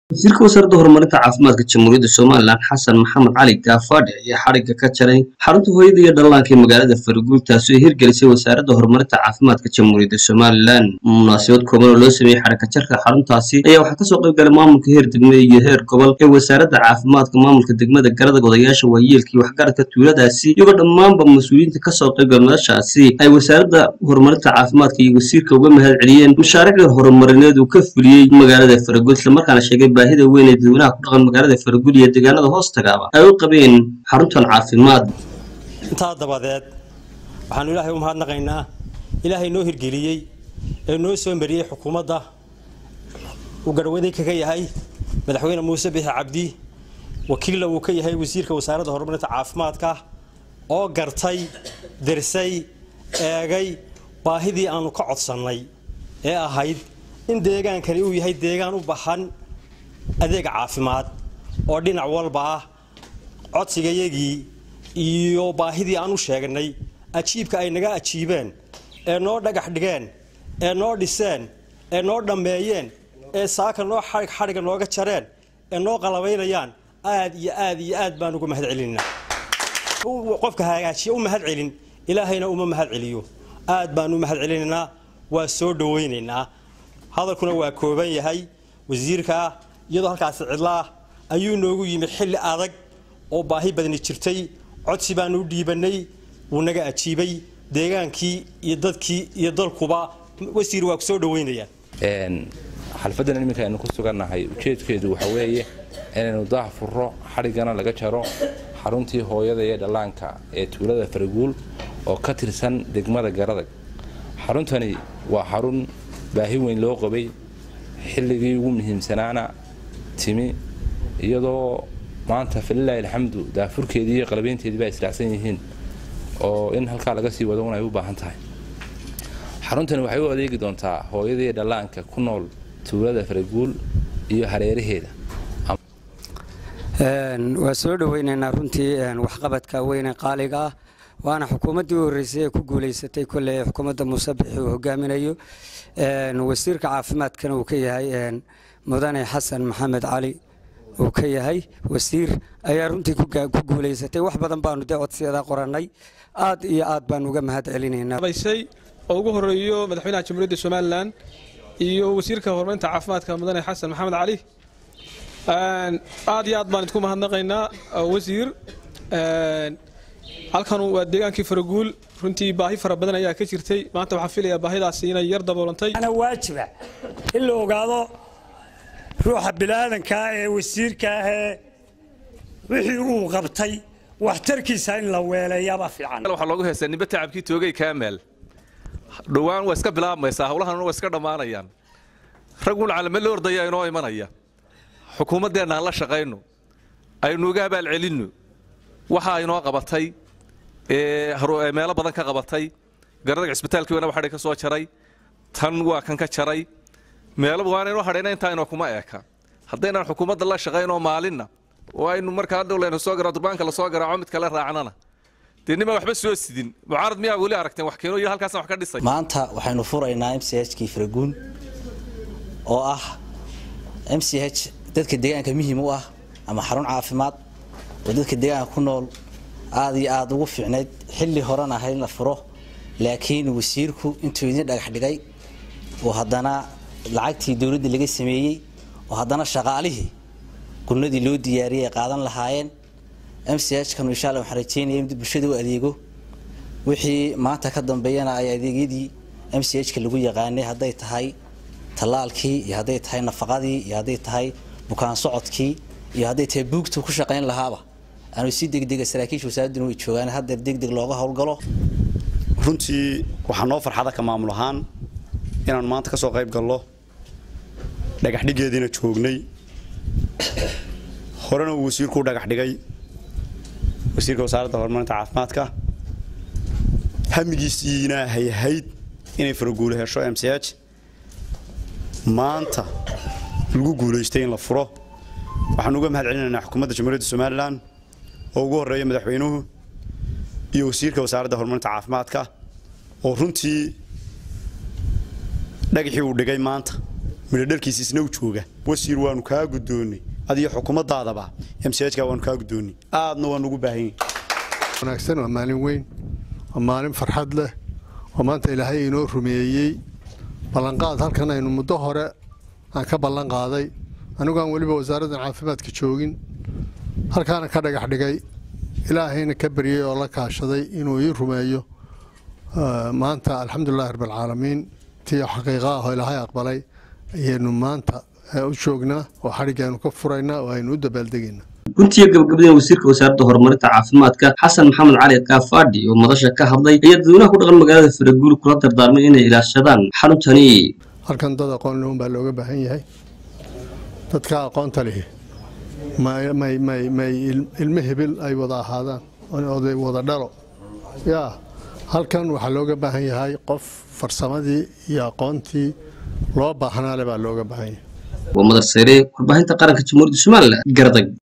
wasiirka wasaaradda horumarinta caafimaadka jamhuuriyadda somalilan xasan maxamed cali gaafadhe ayaa xadhigga ka jaray xarunta hooyada iyo dhallaanka ee magaalada faraguul taasi oo hirgelisay wasaaradda horumarinta caafimaadka jamhuuriyadda somalilan munaasabad kooban oo loo sameeyey xadhigga jarka xaruntaasi ayaa waxaa kasoo qayb galay maamulka heer degme iyo heer gobol ee wasaaradda caafimaadka maamulka degmada garada odayaasha waayeelkii waxgaradka tuuladaasi iyagoo dhammaanba mas-uuliyiinta kasoo qayb gala madashaasi ay wasaaradda horumarinta caafimaadka iyo wasiirka uga mahad celiyeen mashaariicda horumarineed uu ka fuliyey magaalada faraguul islamarkaana sheegay baahida weyn ee dadweynaha ku dhaqan magaalada faraguul iyo deegaanada hoostagaaba ay u qabeen xaruntan caafimaad intaa dabadeed waxaanu ilaahay u mahadnaqaynaa ilaahay noo hirgeliyey ee noo soo mariyey xukuumadda uu garhwaday kaga yahay madaxweyne muuse bixi cabdi wakiilla uu ka yahay wasiirka wasaaradda horumarinta caafimaadka oo gartay dirsay eegay baahidii aanu ka codsannay ee ahayd in deegaankani uu yahay deegaan u baxan adeega caafimaad oo dhinac walba ah codsigayagii iyo baahidii aan u sheegnay ajiibka ay naga ajiibeen ee noo dhagax dhigeen ee noo dhiseen ee noo dhammeeyeen ee saaka noo xarig xadhigga nooga jareen ee noo qalabaynayaan aad iyo aad iyo aad baan uga mahad celinaa qofka hagaajiya u mahad celin ilaahayna uma mahad celiyo aad baan u mahad celinaynaa waa soo dhawaynaynaa hadalkuna waa kooban yahay wasiirka iyadoo halkaasi cidlaah ayuu noogu yimid xilli adag oo baahi badani jirtay codsi baanu u dhiibanay wuu naga ajiibay deegaankii iyo dadkii iyo dalkuba wasiir waa ku soo dhawaynaya xalfadan iminka aynu ku sugannahay ujeedkeedu waxa weeye inaynu daah furo xadhiggana laga jaro xaruntii hooyada iyo dhallaanka ee tuulada faraguul oo ka tirsan degmada garadag xaruntani waa xarun baahi weyn loo qabay xilligii ugu muhiimsanaana timi iyadoo maanta falilaahi alxamdu daafurkeedii iyo qalabeynteedii baa israacsan yihiin oo in halkaa laga sii wado un ay u baahan tahay xaruntani waxay u adeegi doontaa hooyadii dhallaanka ku nool tuulada faraguul iyo hareeraheeda waa soo dhaweynaynaa runtii waxqabadka weyne qaaliga ah waana xukuumaddii u horreysay ee ku guulaysatay kolley xukuumadda muuse bixi uu hogaaminayo wasiirka caafimaadkana uu ka yahay mudane xasan maxamed cali uu ka yahay wasiir ayaa runtii ku guulaysatay wax badan baanu dee codsiyada qorannay aad iyo aad baan uga mahad celinaynaa oo ugu horeeyo madaxweynaha jamhuuriyadda somalilan iyo wasiirka horumarinta caafimaadka mudane xasan maxamed cali aad iyo aad baan idinku mahadnaqaynaa wasiir halkan waa deegaankii faraguul runtii baahi fara badan ayaa ka jirtay maanta waxaan filayaa baahidaasi inay yar daboolantay waajiba in la ogaado ruuxa bilaadankaa ee wasiirka ahee wixii uu qabtay waxtarkiisa in la weeleeyaba fiican waxaa loogu heystaa nimbe tacabkii toogay kaameel dhowaan waa iska bilaabmaysaa howlahan waa iska dhammaanayaan raggun calame la ordaya inoo imanaya xukuumaddeenna aan la shaqayno aynu uga abaal celinno waxa inoo qabatay meelo badan ka qabatay garadaga cisbitaalkii waana waxadhay ka soo jaray tan waa kan ka jaray meelo waana inoo hadhayna intaa inoo kuma eeka haddaynaan xukuumadda la shaqaynoo maalinna oo aynu markaa hadhow laynu soo garaaco durbaanka la soo garaaco mid kale raacnana dee nimaa waxba soo sidin mucaarad miyaa weli aragteen wax keeno iyo halkaasaan wax ka dhisay maanta waxaynu furaynaa m c h kii faraguun oo ah m c h dadka deegaanka muhiim u ah ama xarun caafimaad oo dadka deegaanka ku nool aad iyo aada ugu fiicnayd xilli horena ahayd in la furo laakiin wasiirku intuu idin dhagax dhigay oo haddana lacagtii dowladda laga sameeyey oo haddana shaqaalihii gurnadii loo diyaariyay ay qaadan lahaayeen m c h kanu insha alla waxaan rajeynaya in bulshada u adeego wixii maanta ka dambeeyana ay adeegyadii m c h ka lagu yaqaanay hadday tahay tallaalkii iyo hadday tahay nafaqadii iyo hadday tahay bukaan socodkii iyo hadday tahay buugtu ku shaqayn lahaaba aanu si degdega saraakiisha wasaaraduna way joogaan haddeer degdeg looga howlgalo runtii waxaa noo farxada ka maamul ahaan inaanu maanta ka soo qayb gallo dhagax dhiggeediina joognay horena uu wasiirku u dhagax dhigay wasiirka wasaaradda horumarinta caafimaadka hamigiisiina hayhayd inay faraguulo hesho m c h maanta lagu guulaystay in la furo waxaanu uga mahad celinaynaa xukuumadda jamhuuriyadda somalilan oo ugu horreeya madaxweynuhu iyo wasiirka wasaaradda horumarinta caafimaadka oo runtii dhagaxii uu dhigay maanta midhodhalkiisa isna u jooga wasiir waanu kaa guddoonnay adiyo xukuumaddaadaba m c h-ka waanu kaa guddoonnay aadna waan ugu baahan yahay wanaagsan waa maalin weyn waa maalin farxad leh oo maanta ilaahay inoo rumeeyey ballanqaad halkan aynu muddo hore aan ka ballan qaaday anigu aan weliba wasaaraddan caafimaadka joogin halkaana ka dhagax dhigay ilaahayna ka baryey oo la kaashaday inuu ii rumeeyo maanta alxamdulilahi rabbilcaalamiin tii xaqiiqa ah oo ilaahay aqbalay ayaynu maanta u joognaa oo xadhigaynu ka furaynaa oo aynu u dabaaldegaynaa runtiiyo gabagabadeen wasiirka wasaaradda horumarinta caafimaadka xasan maxamed cali kaafadhi oo madasha ka hadlay ayaa dadweynaha ku dhaqan magaalada faraguul kula dardaarmay inay ilaashadaan xaruntani halkan dad aqoon lehun baa looga baahan yahay dadka aqoonta lihi may ilmo hebil ay wada ahaadaan oday wada dhalo yaa halkan waxaa looga baahan yahay qof farsamadii iyo aqoontii loo baahnaale baa looga baahan yahay waa madar sare warbaahinta qaranka jamhuuriyadda somalilan gardag